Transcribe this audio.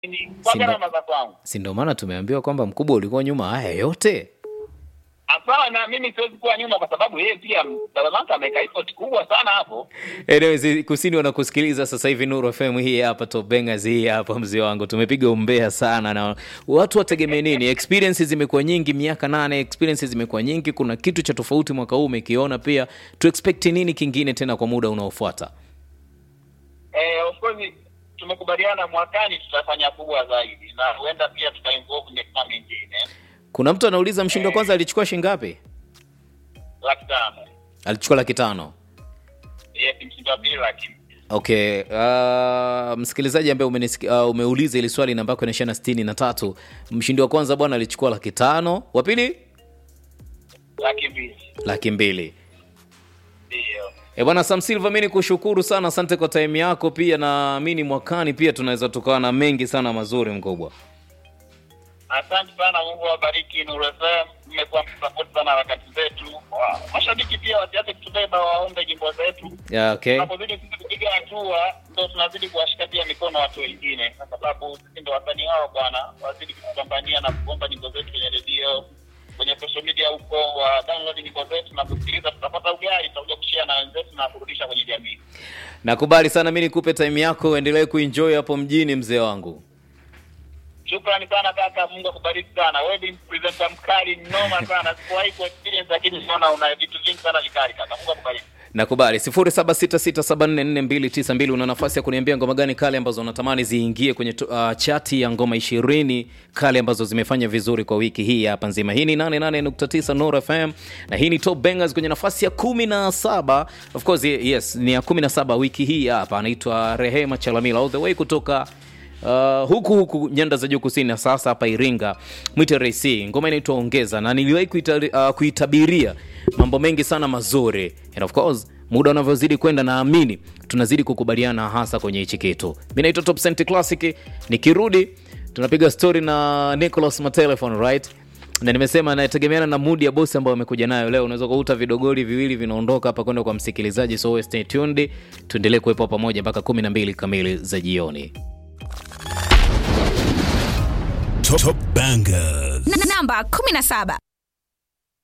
Ni kwa Simba- gharama za kwangu. si ndio maana tumeambiwa kwamba mkubwa ulikuwa nyuma haya yote Hapana, mimi siwezi kuwa nyuma kwa sababu yeye pia baba Maka ameweka effort kubwa sana hapo. Anyways, kusini wanakusikiliza sasa hivi Nuru FM hii hapa Top Bangers hii hapa mzee wangu tumepiga umbea sana na watu wategemee nini experiences zimekuwa nyingi miaka nane experiences zimekuwa nyingi kuna kitu cha tofauti mwaka huu umekiona pia tu expect nini kingine tena kwa muda unaofuata Eh, of course tumekubaliana mwakani tutafanya kubwa zaidi na huenda pia tutainvolve miaka mingine kuna mtu anauliza mshindi wa kwanza alichukua shilingi ngapi laki tano. alichukua laki tano Yes, mshindi wa pili laki okay uh, msikilizaji ambaye umenisiki- uh, umeuliza ili swali namba yako inaishia na sitini na tatu mshindi wa kwanza bwana alichukua laki tano wa pili laki mbili laki mbili ndio. E bwana Sam Silva, mi nikushukuru sana, asante kwa time yako. Pia naamini mwakani pia tunaweza tukawa na mengi sana mazuri mkubwa. Asante sana, Mungu awabariki Nuru FM. Mmekuwa msapoti sana harakati zetu. Wa- Mashabiki pia wasiache kutubeba, waombe nyimbo zetu. Yeah, okay. Tunapozidi sisi kupiga hatua, ndo tunazidi kuwashika pia mikono watu wengine, kwa sababu sisi ndo wasanii wao bwana, wazidi kutupambania na kuomba nyimbo zetu kwenye redio, kwenye social media huko, wa download nyimbo zetu na kusikiliza, tutapata ugali, tutakuja kushare na wenzetu na kurudisha kwenye jamii. Nakubali sana, mi nikupe time yako, uendelee kuenjoy hapo mjini, mzee wangu. Shukrani sana kaka, Mungu akubariki sana. Wewe ni presenter mkali noma sana, sikuwahi ku experience, lakini naona una vitu vingi sana vikali kaka. Mungu akubariki. Nakubali 0766744292 una nafasi ya kuniambia ngoma gani kale ambazo unatamani ziingie kwenye tu- uh, chati ya ngoma ishirini kale ambazo zimefanya vizuri kwa wiki hii hapa nzima. Hii ni 88.9 Nuru FM na hii ni Top Bangers kwenye nafasi ya 17. Of course yes, ni ya 17 wiki hii hapa. Anaitwa Rehema Chalamila all the way kutoka Uh, huku huku nyanda za juu kusini na sasa hapa Iringa mwite Raisi. Ngoma inaitwa Ongeza na niliwahi kuita, uh, kuitabiria mambo mengi sana mazuri and of course muda unavyozidi kwenda naamini tunazidi kukubaliana hasa kwenye hichi kitu. Mimi naitwa Top Cent Classic, nikirudi tunapiga story na Nicholas Matelefon right na nimesema nategemeana na mudi ya bosi ambayo amekuja nayo leo. Unaweza kukuta vidogoli viwili vinaondoka hapa kwenda kwa msikilizaji, so wewe stay tuned, tuendelee kuwepo pamoja mpaka 12 kamili za jioni. Top, top Bangers. Na- namba 17